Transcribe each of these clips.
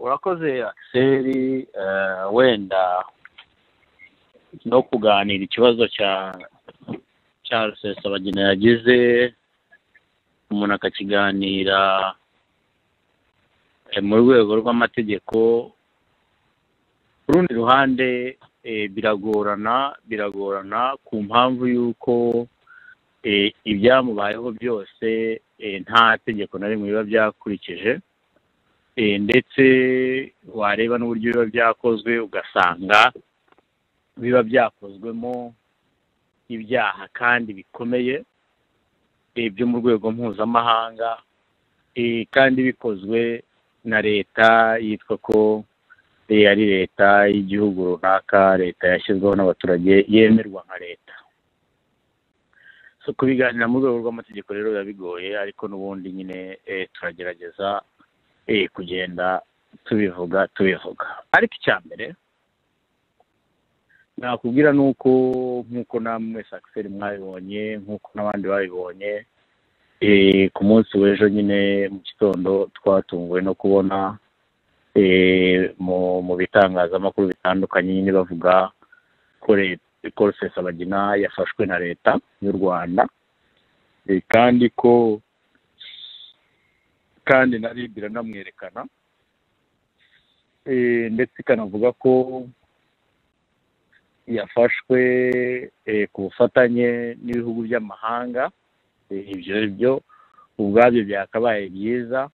urakoze akiseri wenda no kuganira ikibazo cya cya rusesabagina yagize umuntu akakiganira mu rwego rw'amategeko ku rundi ruhande biragorana biragorana ku mpamvu y'uko ibyamubayeho byose nta tegeko na rimwe biba byakurikije ndetse wareba n'uburyo biba byakozwe ugasanga biba byakozwemo ibyaha kandi bikomeye byo mu rwego mpuzamahanga kandi bikozwe na leta yitwa ko ari leta y'igihugu runaka leta yashyizweho n'abaturage yemerwa nka leta so kubiganira mu rwego rw'amategeko rero biba bigoye ariko n'ubundi nyine turagerageza kugenda tubivuga tubivuga ariko icya mbere nakubwira ni uko nk'uko namwe sakiseri mwabibonye nk'uko n'abandi babibonye ku munsi w'ejo nyine mu gitondo twatunguwe no kubona mu bitangazamakuru bitandukanye nyine bavuga ko rusesabagina yafashwe na leta y'u rwanda kandi ko kandi na rib iranamwerekana ndetse ikanavuga ko yafashwe ku bufatanye n'ibihugu by'amahanga ibyo byo ubwabyo byakabaye byiza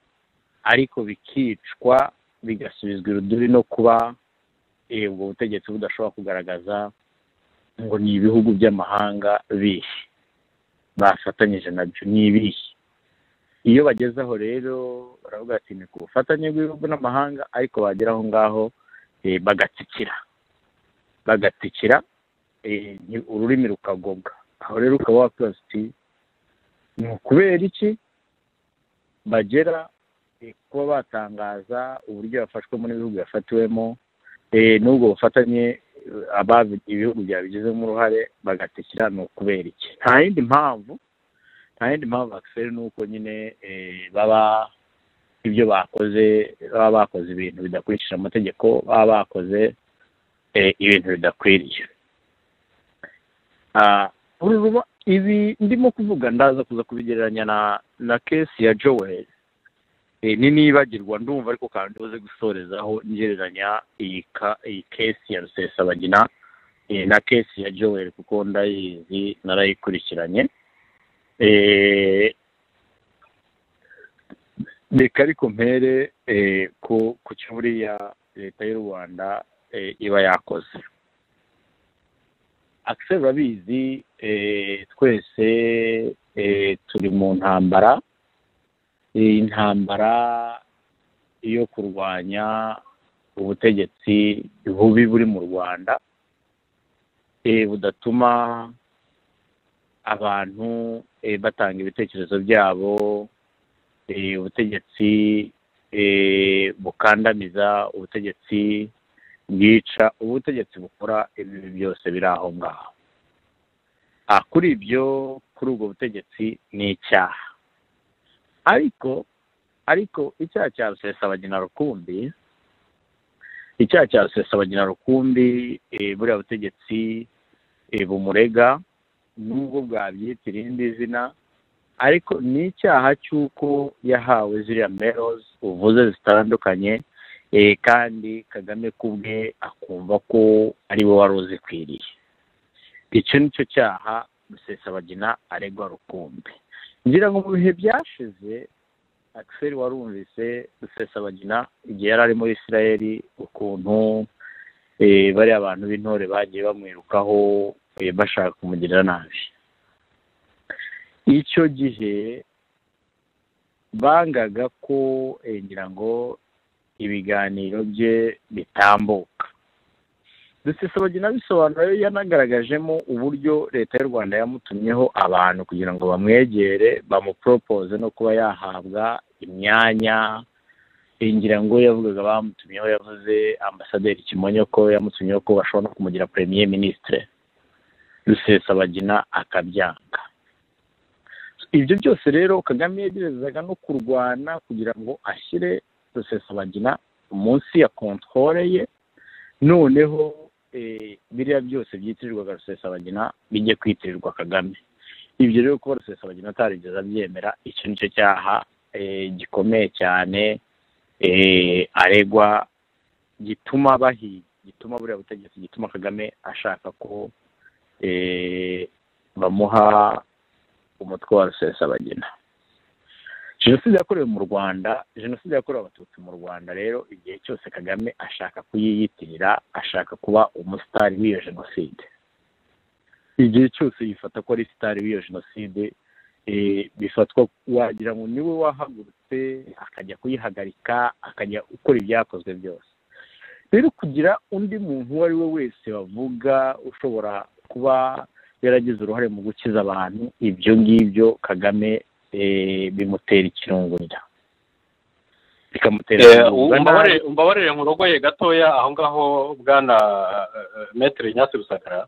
ariko bikicwa bigasubizwa iruduri no kuba ubwo butegetsi budashobora kugaragaza ngo ni ibihugu by'amahanga bihe bafatanyije nabyo ni ibihe iyo bagezeho rero baravuga ati ni ku bufatanye bw'ibihugu n'amahanga ariko bagera aho ngaho bagatsikira bagatsikira ururimi rukagobwa aho rero ukaba wakwibaza uti ni ukubera iki bagera kuba batangaza uburyo yafashwemo n'ibihugu yafatiwemo n'ubwo bufatanye ibihugu byabigizemo uruhare bagatsikira ni ukubera iki nta yindi mpamvu nta yindi mpamvu bakiseri ni uko nyine baba ibyo bakoze baba bakoze ibintu bidakurikije amategeko baba bakoze ibintu bidakwiriye ibi ndimo kuvuga ndaza kuza kubigereranya na kesi ya joel ni nibagirwa ndumva ariko kandi uze gusorezaho ngereranya iyi kesi ya rusesabagina na kesi ya joel kuko ndayizi narayikurikiranye reka ariko mpere ku cyo buriya leta y'u rwanda iba yakoze akiseri urabizi twese turi mu ntambara iyi ntambara yo kurwanya ubutegetsi bubi buri mu rwanda budatuma abantu batanga ibitekerezo byabo ubutegetsi bukandamiza ubutegetsi bwica ubutegetsi bukora ibi byose biri aho ngaho kuri ibyo kuri ubwo butegetsi ni icyaha ariko ariko icyaha cya rusesabagina rukumbi icyaha cya rusesabagina rukumbi buriya butegetsi bumurega nubwo bwabyitira irindi zina ariko ni icyaha cy'uko yahawe ziriya merozi uvuze zitandukanye kandi kagame kubwe akumva ko ari we wari uzikwiriye icyo ni cyo cyaha rusesabagina aregwa rukumbi ngira ngo mu bihe byashize akiseri warumvise rusesabagina igihe yari ari muri israel ukuntu bariya abantu b'intore bagiye bamwirukaho bashaka kumugirira nabi icyo gihe bangaga ko ngira ngo ibiganiro bye bitambuka rusesabagina bisobanura yanagaragajemo uburyo leta y'u rwanda yamutumyeho abantu kugira ngo bamwegere bamuporopoze no kuba yahabwa imyanya ngira ngo yavugaga bamutumyeho yavuze ambasaderi kimonyo ko yamutumyeho ko bashobora no kumugira premier ministre rusesabagina akabyanga ibyo byose rero kagame yegerezaga no kurwana kugira ngo ashyire rusesabagina munsi ya kontorore ye noneho biriya byose byitirirwaga rusesabagina bijye kwitirirwa kagame ibyo rero kuba rusesabagina atarigeze abyemera icyo ni cyo cyaha gikomeye cyane aregwa gituma bahiga gituma buriya butegetsi gituma kagame ashaka ko bamuha umutwe wa rusesabagina jenoside yakorewe mu rwanda jenoside yakorewe abatutsi mu rwanda rero igihe cyose kagame ashaka kuyiyitirira ashaka kuba umusitari w'iyo jenoside igihe cyose yifata ko ari sitari w'iyo jenoside bifatwa wagira ngo niwe wahagurutse akajya kuyihagarika akajya gukora ibyakozwe byose rero kugira undi muntu uwo ari we wese bavuga ushobora kuba yaragize uruhare mu gukiza abantu ibyo ngibyo kagame bimutera ikirungurira bikamutera umbabarire nkurogoye gatoya aho ngaho bwana metere nyasi rusagara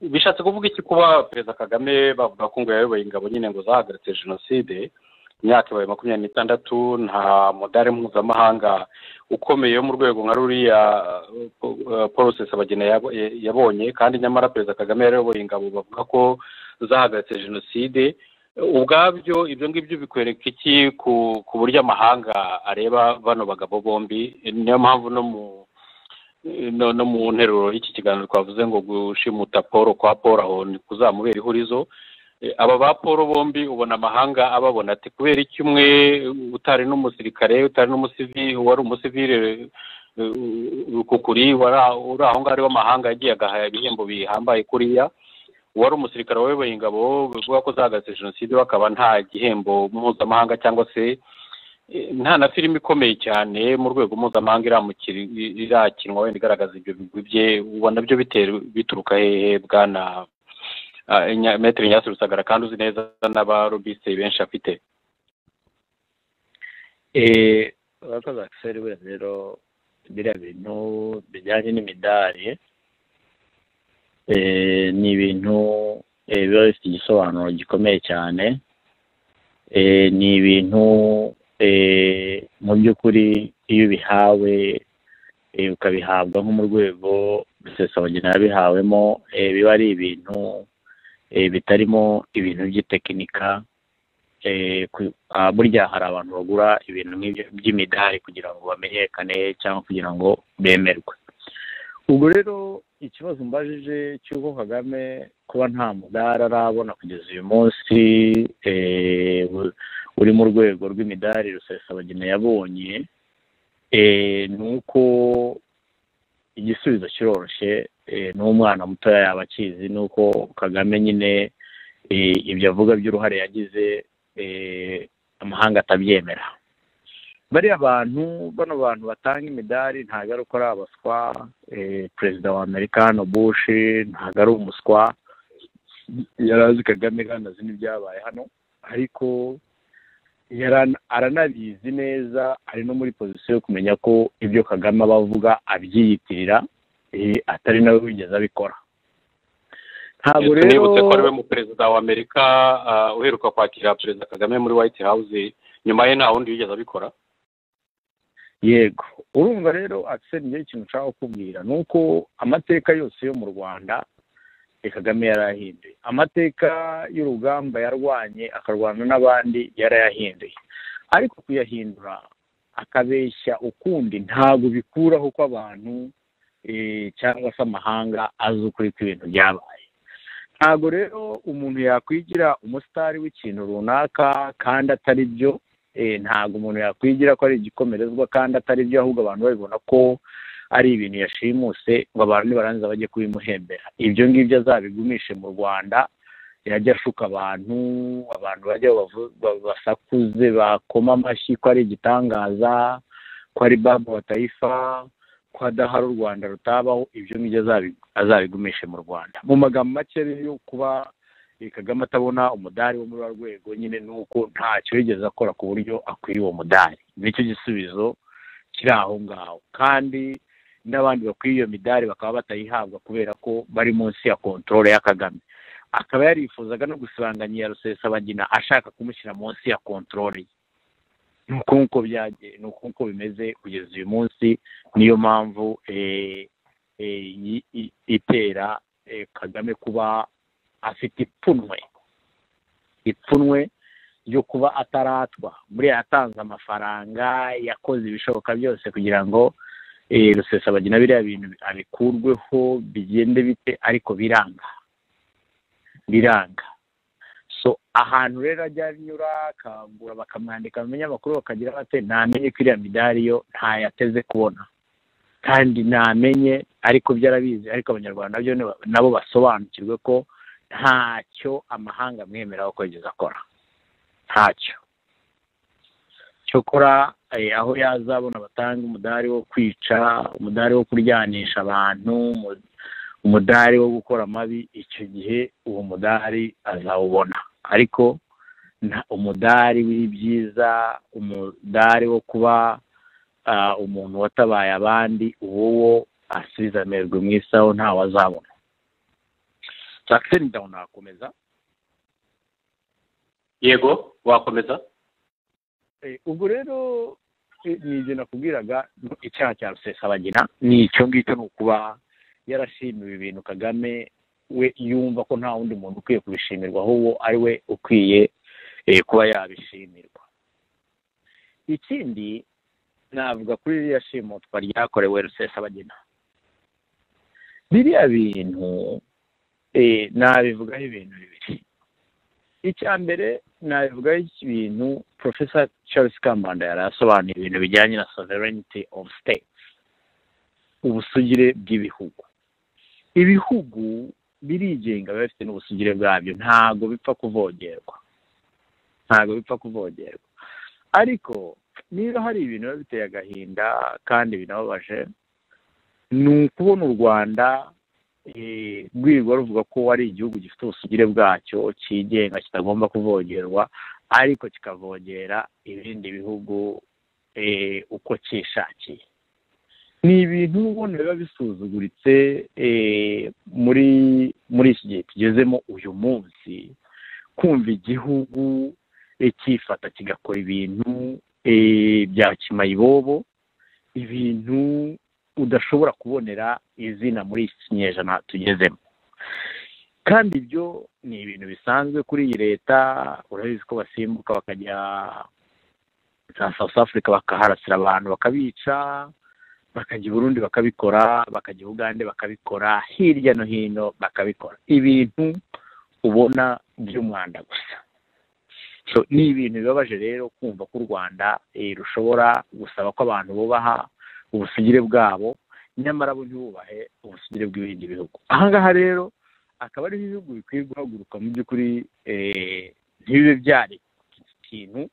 bishatse kuvuga iki kuba perezida kagame bavuga ko ngo yayoboye ingabo nyine ngo zahagaritse jenoside imyaka ibaye makumyabiri n'itandatu nta mudari mpuzamahanga ukomeye wo mu rwego nka ruriya paul rusesabagina yabonye kandi nyamara perezida kagame yarayoboye ingabo bavuga ko zahagaritse jenoside ubwabyo ibyo ngibyo bikwereka iki ku buryo amahanga areba bano bagabo bombi niyo mpamvu no mu no mu nteruro y'iki kiganiro twavuze ngo gushimuta paul kwa paul aho ni kuzamubera ihurizo aba ba paul bombi ubona amahanga ababona ati kubera iki umwe utari n'umusirikare utari n'umusivili wari umusivili rukukuri uri aho ngaho w'amahanga yagiye agahaya ibihembo bihambaye kuriya uwari umusirikare wayoboye ingabo bivuga ko zahagaritse jenoside bakaba nta gihembo mpuzamahanga cyangwa se nta na filime ikomeye cyane mu rwego mpuzamahanga irakinwa wenda igaragaza ibyo bigwi bye ubona byo bituruka hehe bwana metero nyasi rusagara kandi uzi neza n'abarobise benshi afite urakoze akiseri we rero biriya bintu bijyanye n'imidari ni ibintu biba bifite igisobanuro gikomeye cyane ni ibintu mu by'ukuri iyo ubihawe ukabihabwa nko mu rwego rusesabagina yabihawemo biba ari ibintu bitarimo ibintu by'itekinika burya hari abantu bagura ibintu nk'ibyo by'imidari kugira ngo bamenyekane cyangwa kugira ngo bemerwe ubwo rero ikibazo mbajije cy'uko kagame kuba nta mudari arabona kugeza uyu munsi uri mu rwego rw'imidari rusesabagina yabonye ni uko igisubizo kiroroshye n'umwana mutoya yaba akizi ni uko kagame nyine ibyo avuga by'uruhare yagize amahanga atabyemera bariya bantu bano bantu batanga imidari ntabwo ari uko ari abaswa perezida wa amerika hano bushi ntabwo ari umuswa yari azi kagame kandi azi n'ibyabaye hano ariko aranabizi neza ari no muri pozisiyo yo kumenya ko ibyo kagame aba avuga abyiyitirira atari nawe wigeze abikora ntabwo rero nibutse ko ari we mu perezida wa amerika uheruka kwakira perezida kagame muri white house nyuma ye nta wundi wigeze abikora yego urumva rero akiseri niyo ikintu ushaka kukubwira ni uko amateka yose yo mu rwanda kagame yarayahinduye amateka y'urugamba yarwanye akarwana n'abandi yarayahinduye ariko kuyahindura akabeshya ukundi ntabwo bikuraho ko abantu cyangwa se amahanga azi ukuri kw'ibintu byabaye ntabwo rero umuntu yakwigira umusitari w'ikintu runaka kandi atari byo ntabwo umuntu yakwigira ko ari igikomerezwa kandi atari byo ahubwo abantu babibona ko ari ibintu yashimuse ngo abantu nibarangiza bajye kubimuhembera ibyo ngibyo azabigumishe mu rwanda yajya ashuka abantu abantu bajya basakuze bakoma amashyi ko ari igitangaza ko ari babu batayifa ko adahari u rwanda rutabaho ibyo ngibyo azabigumishe mu rwanda mu magambo make yo kuba kagame atabona umudari wo muri wa rwego nyine ni uko ntacyo yigeze akora ku buryo akwiriye uwo mudari nicyo gisubizo kiri aho ngaho kandi n'abandi bakwiye iyo midari bakaba batayihabwa kubera ko bari munsi ya kontorore ya kagame akaba yarifuzaga no gusibanganya iya rusesabagina ashaka kumushyira munsi ya kontorore ye ni uko nk'uko byagiye ni uko nk'uko bimeze kugeza uyu munsi niyo mpamvu itera kagame kuba afite ipfunwe ipfunwe ryo kuba ataratwa muri yatanze amafaranga yakoze ibishoboka byose kugira ngo rusesabagina biriya bintu abikurweho bigende bite ariko biranga biranga so ahantu rero ajya anyura akangura bakamwandika mu binyamakuru bakagira bate ntamenye ko iriya midari yo ntayateze kubona kandi ntamenye ariko byo arabizi ariko abanyarwanda byo nabo basobanukirwe ko ntacyo amahanga amwemerera kugeza akora ntacyo cyokora aho yazabona batanga umudari wo kwica umudari wo kuryanisha abantu umudari wo gukora amabi icyo gihe uwo mudari azawubona ariko umudari w'ibyiza umudari wo kuba umuntu watabaye abandi uwo wo asubiza amerwe mu isaho ntawe azabona jackson down wakomeza yego wakomeza ubwo rero ni ibyo nakubwiraga icyaha cya rusesabagina ni icyo ngicyo ni ukuba yarashimiwe ibintu kagame we yumva ko nta wundi muntu ukwiye kubishimirwa ahubwo ari we ukwiye kuba yabishimirwa ikindi navuga kuri ririya shimutwa ryakorewe rusesabagina biriya bintu nabivugaho ibintu bibiri icya mbere nabivugaho ibintu porofesa charles kambanda yari asobanuye ibintu bijyanye na sovereignty of states ubusugire bw'ibihugu ibihugu birigenga biba bifite n'ubusugire bwabyo ntabwo bipfa kuvogerwa ntabwo bipfa kuvogerwa ariko niba hari ibintu biba biteye agahinda kandi binababaje ni ukubona u rwanda rwirwa ruvuga ko ari igihugu gifite ubusugire bwacyo cyigenga kitagomba kuvogerwa ariko kikavogera ibindi bihugu uko cyishakiye ni ibintu ubona biba bisuzuguritse muri muri iki gihe tugezemo uyu munsi kumva igihugu cyifata kigakora ibintu bya kimayibobo ibintu udashobora kubonera izina muri iki kinyejana tugezemo kandi ibyo ni ibintu bisanzwe kuri iyi leta urabizi ko basimbuka bakajya za south africa bakaharasira abantu bakabica bakajya i burundi bakabikora bakajya ugande bakabikora hirya no hino bakabikora ibintu ubona by'umwanda gusa ni ibintu bibabaje rero kumva ko u rwanda rushobora gusaba ko abantu bubaha ubusugire bwabo nyamara bo ntibubahe ubusugire bw'ibindi bihugu ahangaha rero akaba ari ibihugu bikwiye guhaguruka mu by'ukuri ntibibe byari ikintu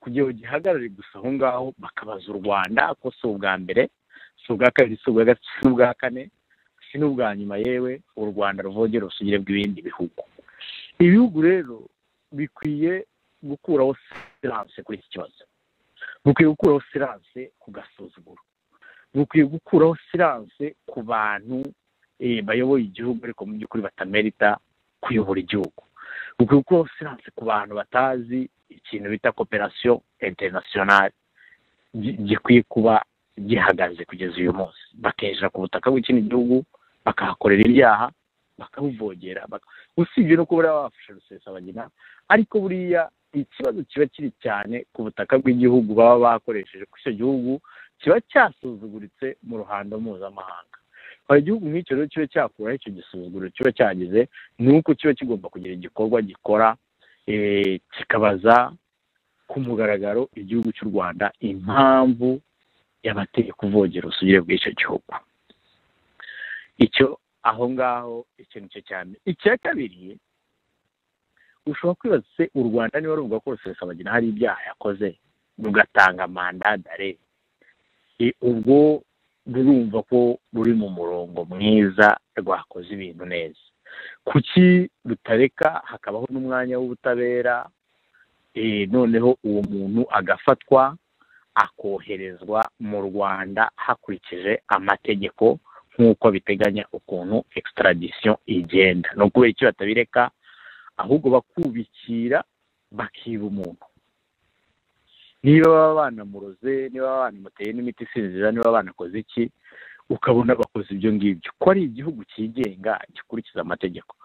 kugira ngo gihagarare gusa aho ngaho bakabaza u rwanda ko si ubwa mbere si ubwa kabiri si ubwa gatatu si n'ubwa kane si n'ubwa nyuma yewe u rwanda ruvogera ubusugire bw'ibindi bihugu ibihugu rero bikwiye gukuraho siranse kuri iki kibazo bukwiye gukuraho siranse ku gasuzuguro bukwiye gukuraho siranse ku bantu bayoboye igihugu ariko mu by'ukuri batamerita kuyobora igihugu bukwiye gukuraho siranse ku bantu batazi ikintu bita koperasiyo interinasiyonari gikwiye kuba gihagaze kugeza uyu munsi bakinjira ku butaka bw'ikindi gihugu bakahakorera ibyaha bakabuvogera usibye no kuba bafashe rusesabagina ariko buriya ikibazo kiba kiri cyane ku butaka bw'igihugu baba bakoresheje ko icyo gihugu kiba cyasuzuguritse mu ruhando mpuzamahanga hari igihugu nk'icyo rero kiba cyakuraho icyo gisuzuguro kiba cyagize ni uko kiba kigomba kugira igikorwa gikora kikabaza ku mugaragaro igihugu cy'u rwanda impamvu yabateye kuvogera ubusugire bw'icyo gihugu icyo aho ngaho ikintu cyo cyane icya kabiri ushobora kwibaza se u rwanda niba ruvuga ko rusesabagina hari ibyaha yakoze rugatanga mandadare ubwo rurumva ko ruri mu murongo mwiza rwakoze ibintu neza kuki rutareka hakabaho n'umwanya w'ubutabera noneho uwo muntu agafatwa akoherezwa mu rwanda hakurikije amategeko nk'uko biteganya ukuntu extradition igenda ni ukubera icyo batabireka ahubwo bakubikira bakiba umuntu niba baba banamuroze niba baba banamuteye n'imiti isinzira niba banakoze iki ukabona bakoze ibyo ngibyo ko ari igihugu cyigenga gikurikiza amategeko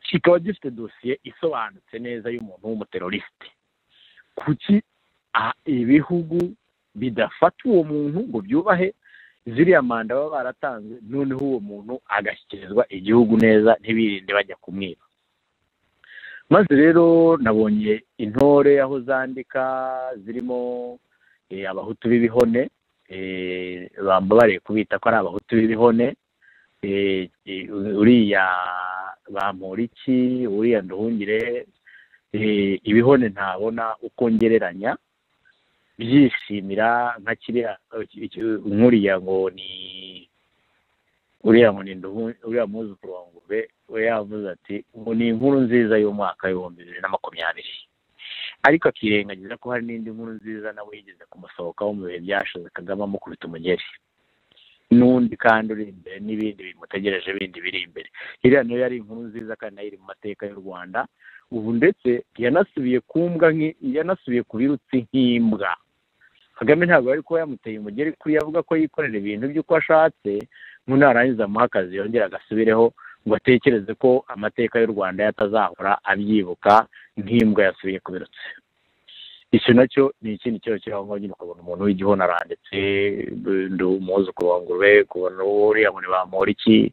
kikaba gifite dosiye isobanutse neza y'umuntu w'umuterorisite kuki ibihugu bidafata uwo muntu ngo byubahe ziriya manda baba baratanze noneho uwo muntu agashyikirizwa igihugu neza ntibirinde bajya kumwiba maze rero nabonye intore aho zandika zirimo abahutu b'ibihone bambabariye kubita ko ari abahutu b'ibihone uriya bamporiki uriya nduhungire ibihone ntabona uko ngereranya byishimira nka kiriya nkuriya ngo ni uriya ngo ni uriya muzukuru wa ngurube we yavuze ati ngo ni inkuru nziza y'umwaka w'ibihumbi bibiri na makumyabiri ariko akirengagiza ko hari n'indi nkuru nziza nawe yigeze kumusohokaho mu bihe byashize kagame amukubita umugeri n'undi kandi uri imbere n'ibindi bimutegereje bindi biri imbere iriya nayo yari inkuru nziza kandi nayo iri mu mateka y'u rwanda ubu ndetse yanasubiye ku mbwa yanasubiye ku birutsi nk'imbwa kagame ntabwo ari kuba yamuteye umugeri kuri avuga ko yikorera ibintu by'uko ashatse ngo narangiza amuhe akazi yongere agasubireho ngo atekereze ko amateka y'u rwanda yatazahora abyibuka nk'imbwa yasubiye ku birutsi icyo nacyo ni ikindi kibazo kiriho ngaho nyine ukabona umuntu w'igihona aranditse umwuzukuru wa ngurube kubona uriya ngo ntibamura iki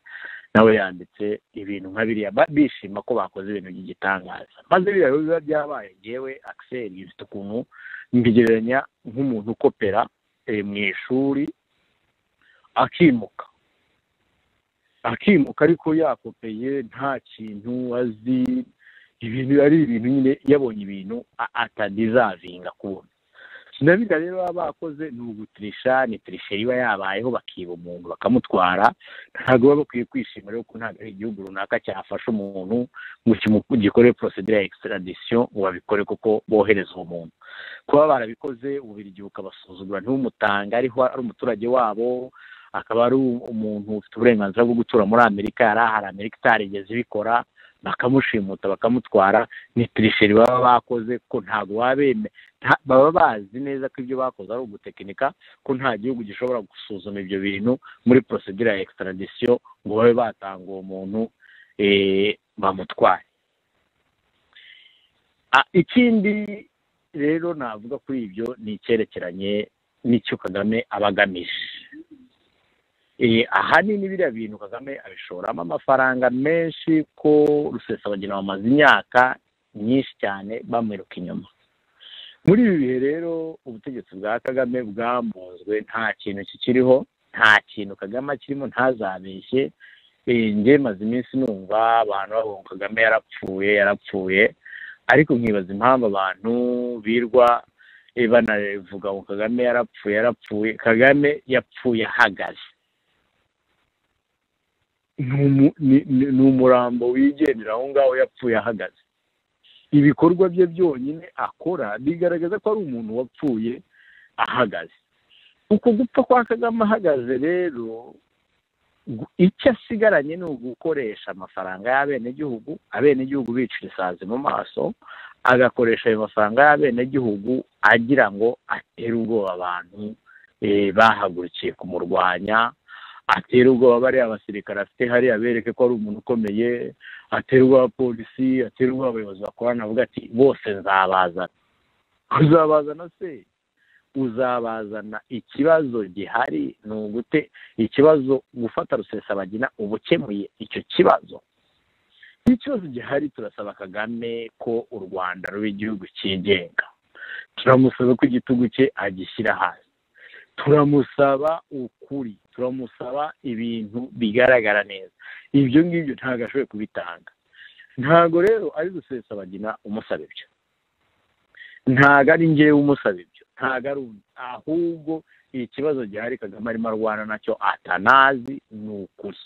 nawe yanditse ibintu nka biriya bishima ko bakoze ibintu by'igitangaza maze biriya biba byabaye ngewe akiseri bifite ukuntu mbigereranya nk'umuntu ukopera mu ishuri akimuka akimuka ariko yakopeye nta kintu azi ibintu ari ibintu nyine yabonye ibintu atadizavinga kubona sinabira rero baba bakoze ni ugutirisha ni tirishe iba yabayeho bakiba umuntu bakamutwara ntabwo baba bakwiye kwishimira kuko ntabwo ari igihugu runaka cyafasha umuntu ngo gikore porosedire ya ekisiradisiyo ngo babikore kuko bohereza uwo muntu kuba barabikoze ububirigi bukabasuzugura ntibumutanga ariho ari umuturage wabo akaba ari umuntu ufite uburenganzira bwo gutura muri amerika yari ahari amerika itarigeze ibikora bakamushimuta bakamutwara ni tirisheri baba bakoze ko ntabwo wabeme baba bazi neza ko ibyo bakoze ari ugutekinika ko nta gihugu gishobora gusuzuma ibyo bintu muri porosedire ya ekisiradisiyo ngo babe batanga uwo muntu bamutwaye ikindi rero navuga kuri ibyo ni icyerekeranye n'icyo kagame aba agamije ahanini biriya bintu kagame abishoramo amafaranga menshi ko rusesabagina bamaze imyaka myinshi cyane bamwiruka inyuma muri ibi bihe rero ubutegetsi bwa kagame bwambuzwe nta kintu kikiriho nta kintu kagame kirimo ntazabeshye njye maze iminsi numva abantu babonye kagame yarapfuye yarapfuye ariko nkibaza impamvu abantu birwa banavuga ngo kagame yarapfuye yarapfuye kagame yapfuye ahagaze ni umurambo wigendera aho ngaho yapfuye ahagaze ibikorwa bye byonyine akora bigaragaza ko ari umuntu wapfuye ahagaze uko gupfa kwa kagame ahagaze rero icyo asigaranye ni ugukoresha amafaranga y'abenegihugu abenegihugu bicira isazi mu maso agakoresha ayo mafaranga y'abenegihugu agira ngo atere ubwoba abantu bahagurukiye kumurwanya atera ubwoba bariya abasirikare afite hariya bereke ko ari umuntu ukomeye atera ubwoba polisi atera ubwoba abayobozi bakorana avuga ati bose nzabazana uzabazana se uzabazana ikibazo gihari ni ugute ikibazo gufata rusesabagina uba ukemuye icyo kibazo ikibazo gihari turasaba kagame ko u rwanda ruba igihugu cyigenga turamusaba ko igitugu cye agishyira hasi turamusaba ukuri turamusaba ibintu bigaragara neza ibyo ngibyo ntabwo ashoboye kubitanga ntabwo rero ari rusesabagina umusaba ibyo ntabwo ari ngewe umusaba ibyo ntabwo ari undi ahubwo ikibazo gihari kagame arimo arwana nacyo atanazi ni ukuri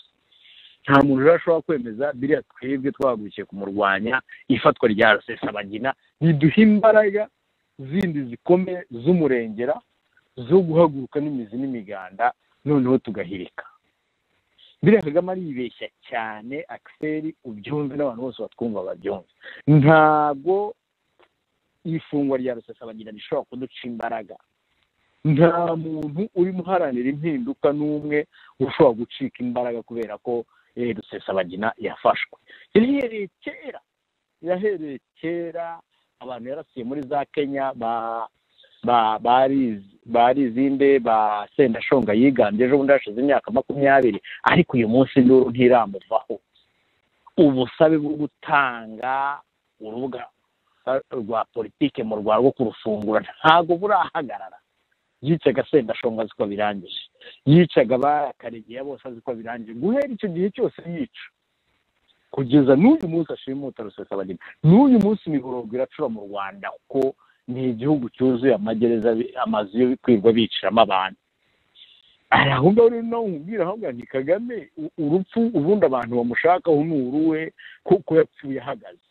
nta muntu rero ashobora kwemeza biriya twebwe twahagurukiye kumurwanya ifatwa rya rusesabagina riduha imbaraga zindi zikomeye z'umurengera zo guhaguruka n'imizi n'imiganda noneho tugahirika biriya kagame aribeshya cyane akiseri ubyumve n'abantu bose batwumva babyumve ntabwo ifungwa rya rusesabagina rishobora kuduca imbaraga nta muntu urimo uharanira impinduka n'umwe ushobora gucika imbaraga kubera ko rusesabagina yafashwe yahereye kera yahereye kera abantu yarasiye muri za kenya barizi imbe ba sendashonga yiganje ejo bundi hashize imyaka makumyabiri ariko uyu munsi nduru ntiramuvaho ubusabe bwo gutanga urubuga rwa politike mu rwanda rwo kurufungura ntabwo burahagarara yicaga sendashonga azi ko birangije yicaga abakaregeya bose azi ko birangije guhera icyo gihe cyose yica kugeza n'uyu munsi ashimuta rusesabagina n'uyu munsi imiborogo iracura mu rwanda kuko ni igihugu cyuzuye amagereza amazu yo kwirwa biciramo abantu aho ngaho rero nawe umubwira aho ngaho ni kagame urupfu ubundi abantu bamushakaho ni uruwe kuko yapfuye ahagaze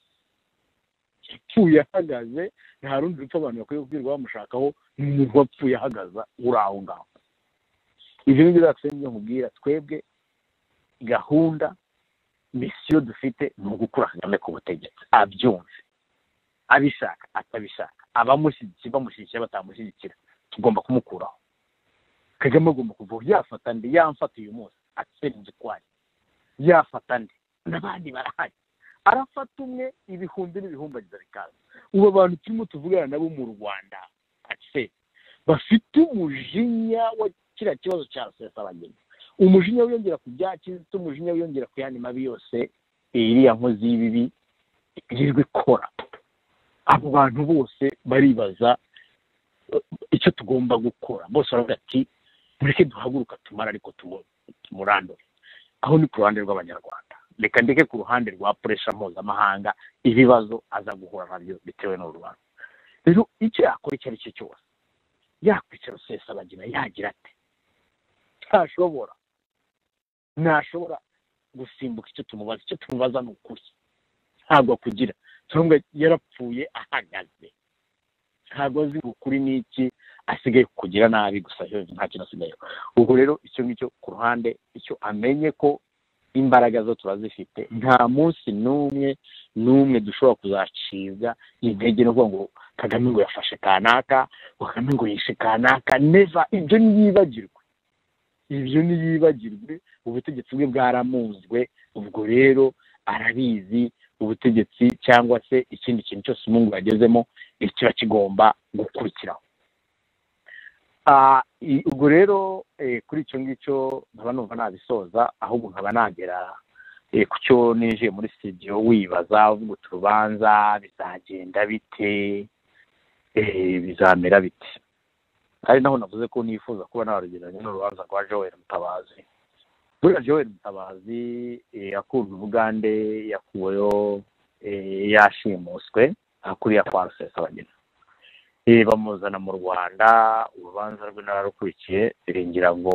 yapfuye ahagaze nta rundi rupfu abantu bakwiye kubwirwa bamushakaho ni wapfuye ahagaze uri aho ngaho ibyo ngibyo byose nibyo nkubwira twebwe gahunda misiyo dufite ni ugukura kagame ku butegetsi abyumve abishaka atabishaka abamushyigikiye bamushyigikira batamushyigikira tugomba kumukuraho kagame agomba kuvaho yafata ndi yamfata uyu munsi atsinze kwari yafata ndi n'abandi barahari arafata umwe ibihumbi n'ibihumbi agize bikaza ubu abantu turimo tuvugana nabo mu rwanda ase bafite umujinya wa kiriya kibazo cya rusesabagina umujinya wiyongera ku bya kizito umujinya wiyongera ku yandi mabi yose iriya nkozi y'ibibi yirirwa ikora abo bantu bose baribaza icyo tugomba gukora bose baravuga ati mureke duhaguruka tumara ariko tumurandure aho ni ku ruhande rw'abanyarwanda reka ndeke ku ruhande rwa puresha mpuzamahanga ibibazo aza guhura nabyo bitewe n'urubanza rero icyo yakora icyo ari cyo cyose yakwicara rusesabagina yagira ati ntashobora ntashobora gusimbuka icyo tumubaza icyo tumubaza ni ukuri ntabwo akugira turumva yarapfuye ahagaze ntabwo azi ukuri n'iki asigaye kugira nabi gusa nta kintu asigaye ubwo rero icyo ngicyo ku ruhande icyo amenye ko imbaraga zo turazifite nta munsi n'umwe n'umwe dushobora kuzacibwa intege no kuvuga ngo kagame ngo yafashe kanaka kagame ngo yishe kanaka neza ibyo ntiyibagirwe ibyo ntiyibagirwe ubutegetsi bwe bwaramuzwe ubwo rero arabizi ubutegetsi cyangwa se ikindi kintu cyose umungu yagezemo kiba kigomba gukurikiraho ubwo rero kuri icyo ngicyo nkaba numva nabisoza ahubwo nkaba nagera ku cyo ninjiye muri studio wibaza uvuga uturubanza bizagenda bite bizamera bite ari naho navuze ko nifuza kuba narugereranya n'urubanza rwa joel mutabazi buriya joel mutabazi yakurwa ubugande yakuweho yashimuswe akuriya kwa rusesabagina bamuzana mu rwanda urubanza rwe nararukurikiye ngira ngo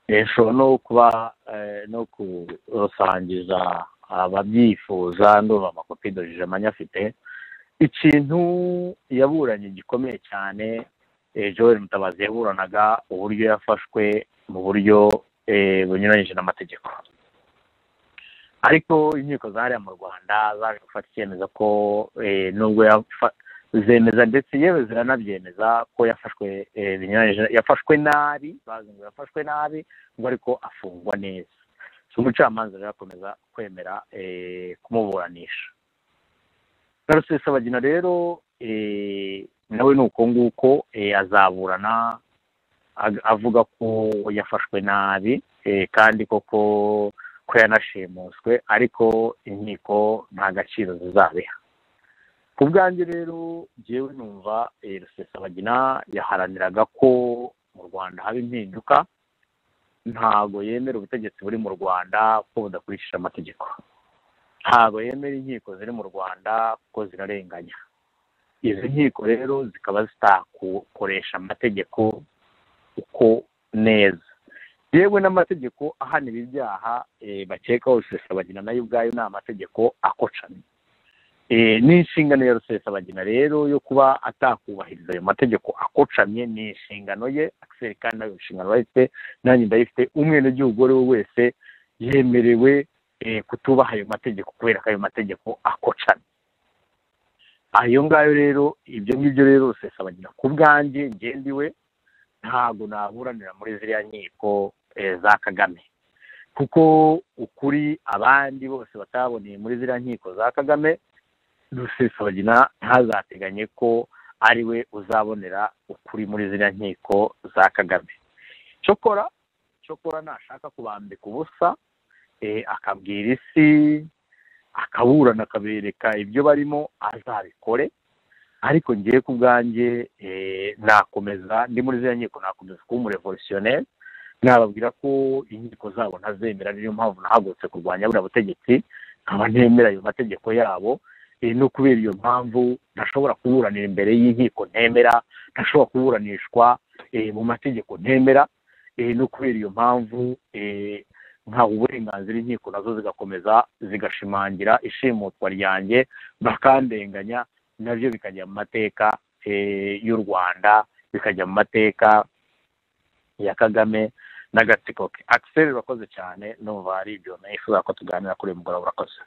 nshobora no kuba no kurusangiza ababyifuza ndumva amakopi dojeje amanyafite ikintu yaburanye gikomeye cyane joel mutabazi yaburanaga uburyo yafashwe mu buryo bunyuranyije n'amategeko ariko inkiko zariya mu rwanda zaje gufata icyemezo ko nubwo zemeza ndetse yewe ziranabyemeza ko yafashwe binyuranyije yafashwe nabi bazi ngo yafashwe nabi ngo ariko afungwa neza umucamanza rero akomeza kwemera kumuburanisha rusesabagina rero nawe ni uko nguko azaburana avuga ko yafashwe nabi kandi koko ko yanashimuswe ariko inkiko nta gaciro zizabiha ku bwanjye rero ngewe numva rusesabagina yaharaniraga ko mu rwanda haba impinduka ntabwo yemera ubutegetsi buri mu rwanda ko budakurikije amategeko ntabwo yemera inkiko ziri mu rwanda kuko zirarenganya izi nkiko rero zikaba zitakoresha amategeko uko neza yewe n'amategeko ahanira ibyaha bakekaho rusesabagina nayo ubwayo ni amategeko akocamye ni inshingano ya rusesabagina rero yo kuba atakubahiriza ayo mategeko akocamye ni inshingano ye akiseri kandi nayo inshingano urayifite nanjye ndayifite umwenegihugu uwo ari we wese yemerewe kutubaha ayo mategeko kubera ko ayo mategeko akocamye ayo ngayo rero ibyo ngibyo rero rusesabangira ku bwanjye ngendiwe ntabwo naburanira muri ziriya nkiko za kagame kuko ukuri abandi bose bataboneye muri ziriya nkiko za kagame rusesabagina ntazateganye ko ari we uzabonera ukuri muri ziriya nkiko za kagame cokora cokora nashaka kubambika ubusa akabwira isi akaburana akabereka ibyo barimo azabikore ariko ngiye ku bwanjye nakomeza ndi muri ziriya nkiko nakomeza kuba umurevolutionnel nababwira ko inkiko zabo ntazemera niyo mpamvu nahagurutse kurwanya buriya butegetsi nkaba ntemera ayo mategeko yabo no kubera iyo mpamvu ntashobora kuburanira imbere y'inkiko ntemera ntashobora kuburanishwa mu mategeko ntemera no kubera iyo mpamvu ntawe uburenganzira inkiko nazo zigakomeza zigashimangira ishimutwa ryanjye bakandenganya nabyo bikajya mu mateka y'u rwanda bikajya mu mateka ya kagame n'agatsiko ke akiseri urakoze cyane numva hari ibyo nifuza ko tuganira kuri uyu mugoroba urakoze